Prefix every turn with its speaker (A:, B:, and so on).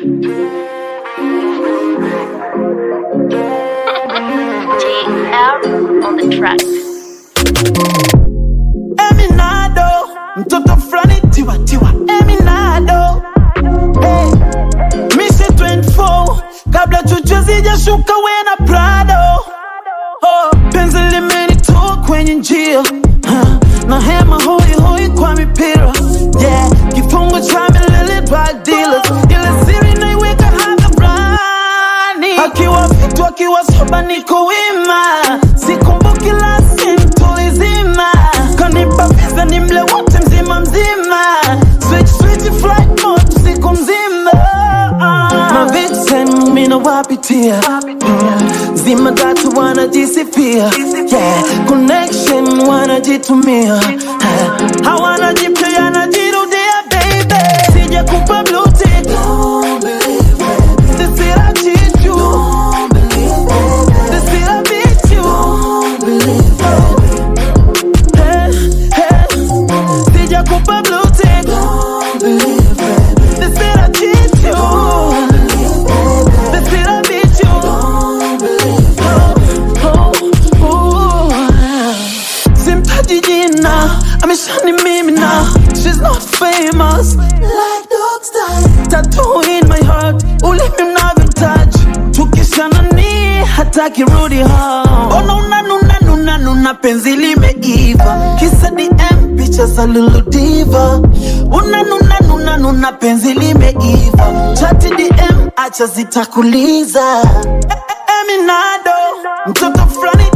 A: JR on the track.
B: Eminado, mtoto fulani tiwa tiwa Eminado hey. Mission 24 kabla chuchu zijashuka wena Prado oh. Penzi limenitoa kwenye njia huh. na hema hoi hoi kwa mipira yeah. Kifungo cha milele drug dealers, ile siri naiweka hadharani. Akiwa vitu akiwa soba niko wima, sikumbuki la simtulizima, kanipa visa ni mle wote mzima mzima, switch switch flight mode siku mzima Mavixen mina wapitia mm. Zima datu wanajisifia yeah. Connection wanajitumia Ha, hawana jipya yanajirudia baby Sija kupa blue tick Sisira chichu Sisira bichu Hey, hey. Sija kupa blue tick Sisira chichu Sisira bichu Oh, oh. Simtaji jina ameshani mimi na She's not famous like Dogstar Tattoo in my heart ulimi mnavyotouch Tukishana ni hataki rudi home Ona unanuna nuna nuna penzi limeiva Kisa DM picha za Lulu Diva Unanuna nuna nuna penzi limeiva Chati DM acha zitakuliza E- e- Eminado mtoto fulani